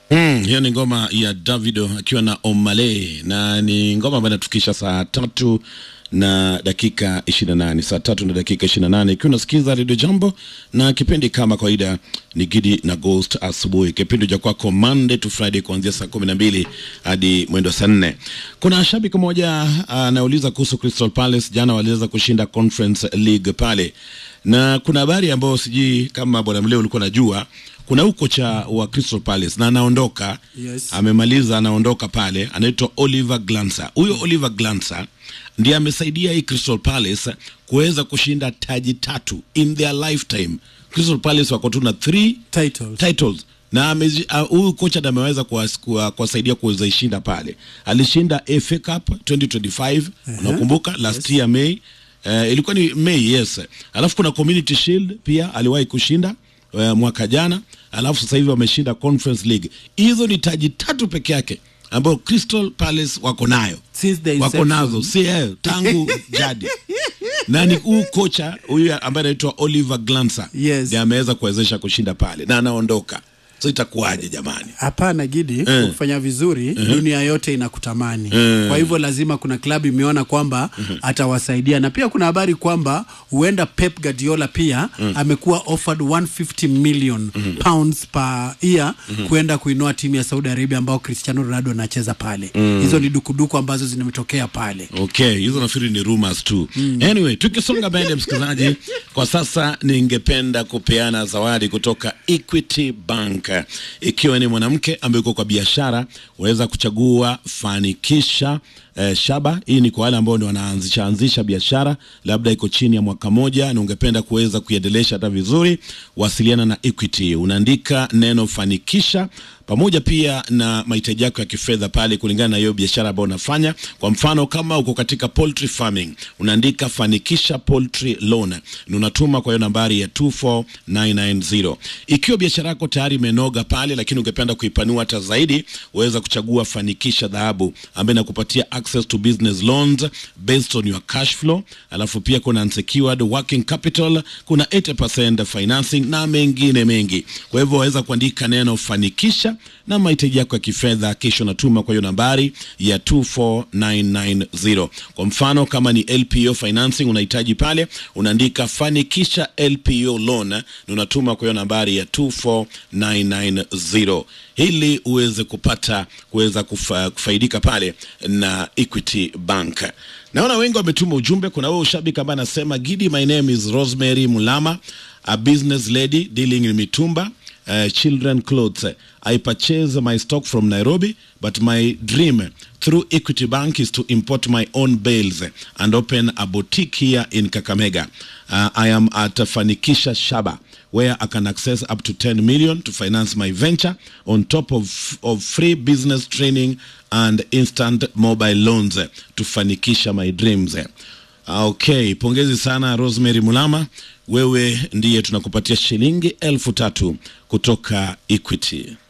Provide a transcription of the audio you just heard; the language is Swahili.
Mm, hiyo ni ngoma ya Davido akiwa na Omale na ni ngoma ambayo inatukisha saa tatu na dakika 28 saa tatu na dakika 28 ikiwa unasikiza Radio Jambo na kipindi kama kawaida ni Gidi na Ghost asubuhi, kipindi cha kwako Monday to Friday kuanzia saa kumi na mbili hadi mwendo saa nne. Kuna shabiki mmoja anauliza kuhusu Crystal Palace, jana waliweza kushinda Conference League pale, na kuna habari ambayo sijui kama bwana Mleo ulikuwa najua kuna huyu kocha wa Crystal Palace na anaondoka Yes. amemaliza anaondoka pale, anaitwa Oliver Glancer. Huyo Oliver Glancer ndiye amesaidia hii Crystal Palace kuweza kushinda taji tatu in their lifetime. Crystal Palace wako tu na three Titles. titles na amezi- ah, huyu kocha ndiye ameweza kuwas- kuwa- kuwasaidia kuweza ishinda pale. Alishinda FA Cup 2025 unakumbuka last year May. Eh, ilikuwa ni May yes. Alafu kuna Community Shield pia aliwahi kushinda eh, mwaka jana, alafu sasa hivi wameshinda Conference League. Hizo ni taji tatu peke yake ambayo Crystal Palace wako nayo Since the wako inception. nazo si eh, tangu jadi na ni huu kocha huyu ambaye anaitwa Oliver Glancer Yes. ndiye ameweza kuwezesha kushinda pale na anaondoka, so itakuwaje jamani? Hapana Gidi, kufanya vizuri dunia yote inakutamani. Kwa hivyo lazima kuna klabu imeona kwamba atawasaidia, na pia kuna habari kwamba huenda Pep Guardiola pia amekuwa offered 150 million pounds per year kuenda kuinua timu ya Saudi Arabia ambao Cristiano Ronaldo anacheza pale. Hizo ni dukuduku ambazo zimetokea pale. Okay, hizo nafikiri ni rumors tu. Anyway, tukisonga mbele msikilizaji, kwa sasa ningependa kupeana zawadi kutoka Equity Bank. Ikiwa ni mwanamke ambaye uko kwa biashara, unaweza kuchagua fanikisha eh, shaba. Hii ni kwa wale ambao ndio wanaanzisha anzisha biashara, labda iko chini ya mwaka moja na ungependa kuweza kuiendelesha hata vizuri, wasiliana na Equity. Unaandika neno fanikisha pamoja pia na mahitaji yako ya kifedha pale kulingana na hiyo biashara ambayo unafanya. Kwa mfano, kama uko katika poultry farming, unaandika fanikisha poultry loan na unatuma kwa hiyo nambari ya 24990. Ikiwa biashara yako tayari imenoga pale, lakini ungependa kuipanua hata zaidi, waweza kuchagua fanikisha dhahabu ambayo inakupatia access to business loans based on your cash flow. Alafu pia kuna unsecured working capital, kuna 80% financing na mengine mengi. Kwa hivyo waweza kuandika neno fanikisha na mahitaji yako ya kifedha, kisha unatuma kwa hiyo nambari ya 24990. Kwa mfano kama ni LPO financing unahitaji pale, unaandika fanikisha LPO loan na unatuma kwa hiyo nambari ya 24990 ili uweze kupata kuweza kufa, kufaidika pale na Equity Bank. Naona wengi wametuma ujumbe. Kuna wewe ushabiki ambaye anasema Gidi, my name is Rosemary Mulama, a business lady dealing in mitumba uh, children clothes. I purchase my stock from Nairobi, but my dream through Equity Bank is to import my own bales and open a boutique here in Kakamega. Uh, I am at Fanikisha Shaba, where I can access up to 10 million to finance my venture on top of, of free business training and instant mobile loans to fanikisha my dreams. Okay, pongezi sana Rosemary Mulama, wewe ndiye tunakupatia shilingi elfu tatu kutoka Equity.